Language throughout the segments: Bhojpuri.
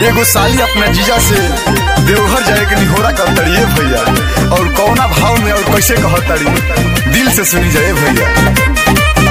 एगो साली अपना जीजा से देवघर जाए के निहोरा कर तड़िए भैया और कौना भाव में और कैसे कह तड़ी दिल से सुनी जाए भैया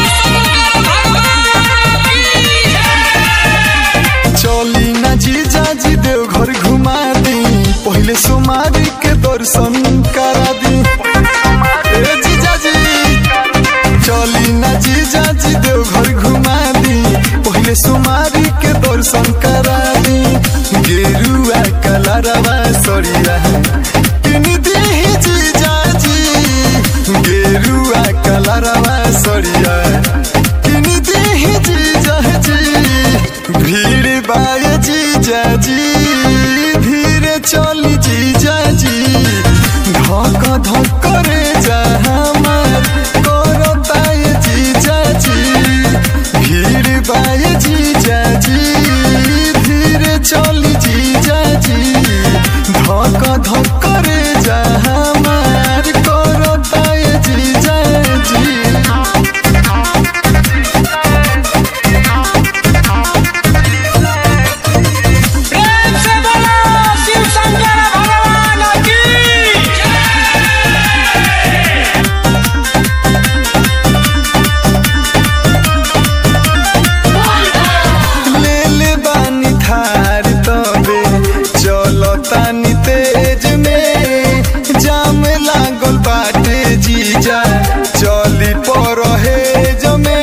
चली ना जीजा जी देवघर घुमा दी पहले सोमारी के दर्शन करा दी ए जीजा जी चली ना जीजा जी देवघर घुमा दी पहले सोमारी के दर्शन करा दी गेरुआ कलरवा सरिया किन दी जीजा जी गेरुआ कलरवा सरिया किन दी जीजा जी भीड़ बाय जीजा जी धीरे चली जीजा जी धक धक करे जा हमार करताय जीजा जी भीड़ बाय जीजा जी धीरे चली जीजा जी धक धक करे जा हमार करताय जीजा जी प्रेम से बोलो शिव शंकर भगवान की ले ले बानी थार तबे चलो तानी तेज में जाम लागल बाटे जीजा चली पर हे जमे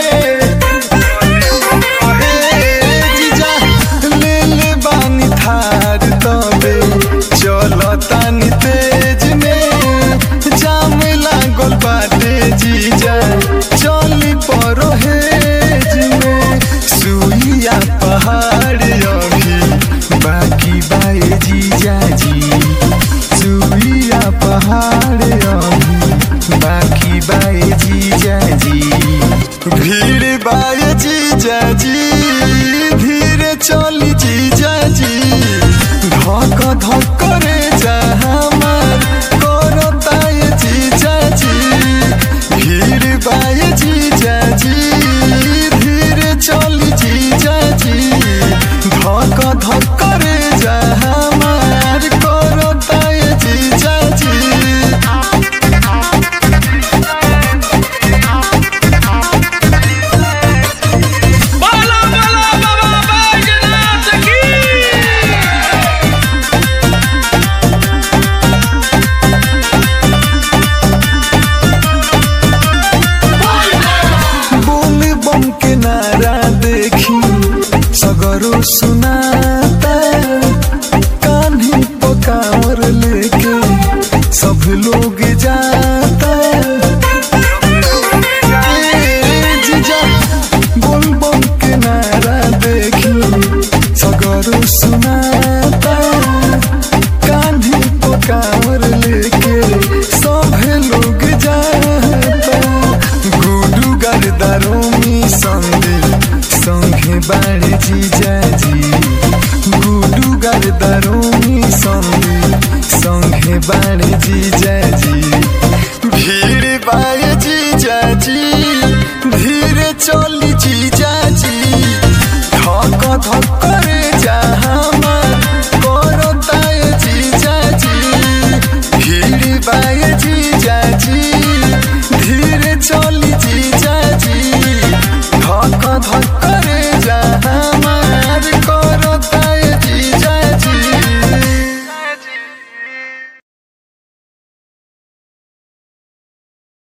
हे जीजा ले ले बानी थार तबे चलो तानी तेज में जाम लागल बाटे जीजा चली पर हे में सुइया पहाड़ अभी बाकी बाए जीजा जी सुइया पहाड़ अभी बाकी बाए जीजा जी भीड़ बाए जीजा जी धीरे चली जीजा जी धक धक करे जा हमार करताय जीजा जी भीड़ बाए जीजा जी धीरे चली जीजा जी धक धक करे जा हमार करताय जीजा जी बोलो बोलो बाबा बैजनाथ की बोल बम के नारा देखी सगरो सुना